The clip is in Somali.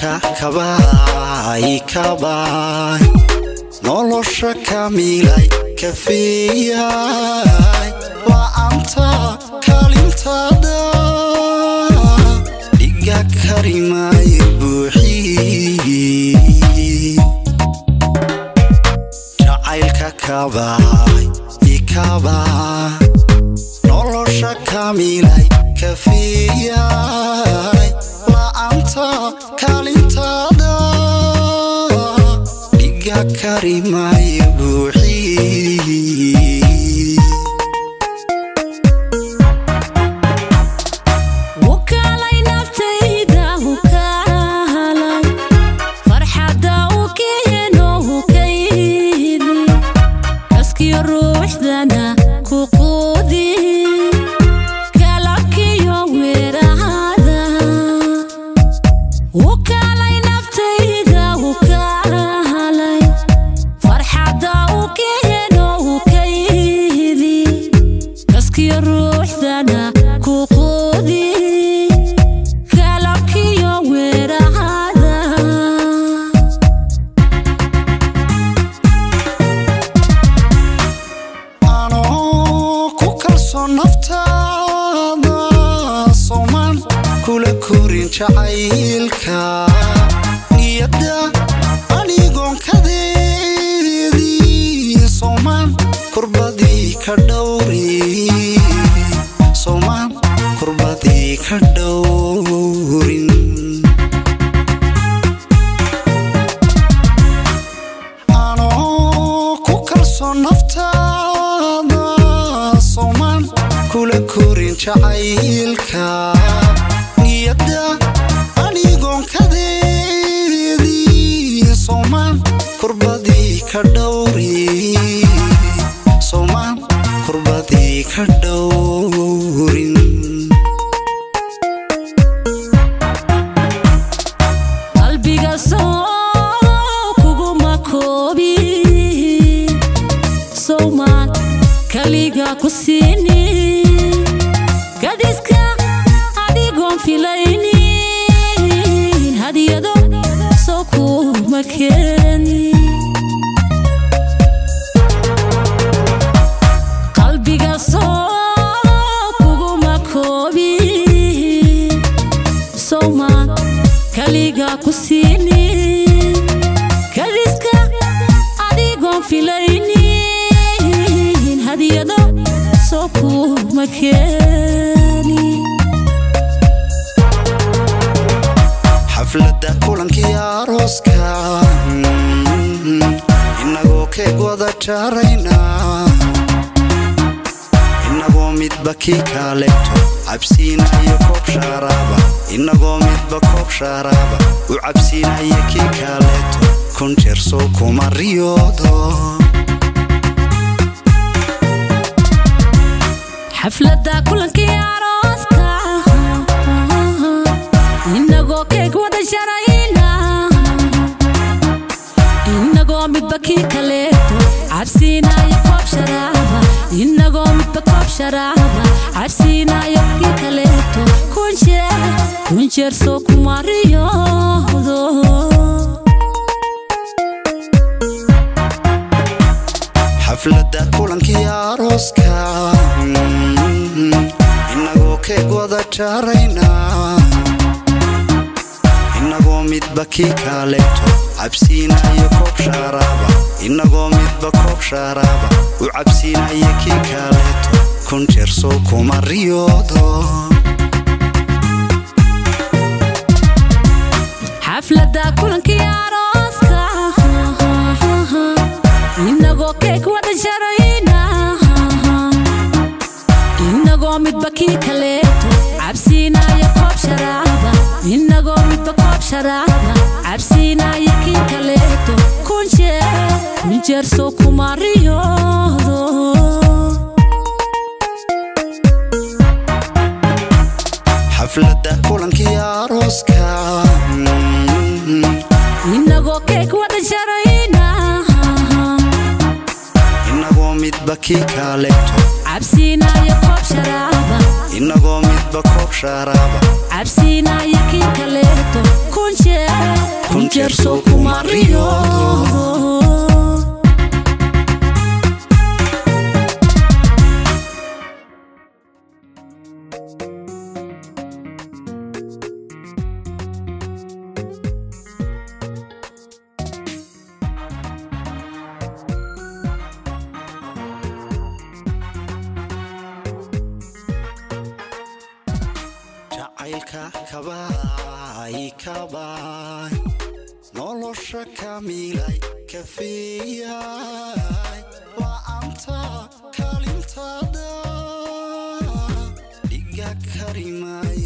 jacaylka kabaay kabaay nolosha kamilay kafeeyay la'aanta kaalintaada dhiga karimaayo buuxii jacaylka kabaay ikabaay nolosha kamilay kafeeyay la'aanta kaalintaada dhiga karimaayo buuxii wakaalay naftayda hukaalay farxadda u keeno hukaydi kaskiyo ruuxdana ku quudi kalabkiyo weerahada wakaalay naftayda hukaalay farxadda u keeno hukaydi kaskiyo ruuxdana ku quudi kalabkiyo weerahada anoo ku kalsoon naftaada soomaan kula korin jacaylka niyadda anigoon kadeedii soomaan kurbadii ka dhowri soomaan kurbadii ka dhowrin anoo ku kalsoon naftaada soomaan kula korin jacaylka niyadda anigoon kadeedii soomaan kurbadii ka dhowri soomaan kurbadii ka dhowrin qalbiga soo kuguma koobi sowmaan kaliga ku siini gadiska adigoon filaynin hadiyado soo kuma keeni qalbiga soo kuguma koobi sowmaan kaliga ku siini kadiska adigoon filaynin hadiyado soo kuma keeni xafladda kulankii arooska mm, inagoo keeg wada jaarayna inagoo midba kii kaaleeto cabsiinayo koob shaaraaba inagoo midba koob shaaraaba u cabsiinaya kii kaaleeto kun jeer soo kuma riyoodo xafladda kulankii arooska inagoo keeg wada sharayna inagoo midba kii kaleeto cabsiinayo koob sharaaba inagoo midba koob sharaaba cabsiinayo kii kaleeto kun jeer kun jeer soo kuma riyoodo xafladda kulankii arooska mm, inagoo keeg wada jaarayna inagoo midba kii kaaleeto cabsiinayo koob shaaraaba inagoo midba koob shaaraaba u cabsiinaya kii kaaleeto kun jeer soo kuma riyoodo xafladda kulankii arooska inagoo keeg wada sharayna inagoo midba kii kaleeto cabsiinayo koob sharaaba inagoo midba koob sharaaba cabsiinayo kii kaleeto kun jeer kun jeer soo kuma riyoodo xafladda kulankii arooska mm, inagoo keeg wada sharayna inagoo midba kii kaaleeto cabsiinayo koob sharaaba inagoo midba koob shaaraaba cabsiinayo kii kaleeto kun kun jeer soo kuma riyoodo jacaylka kabaay kabaay nolosha kamilay kafeeyay waa anta kalintada dhiga karimaay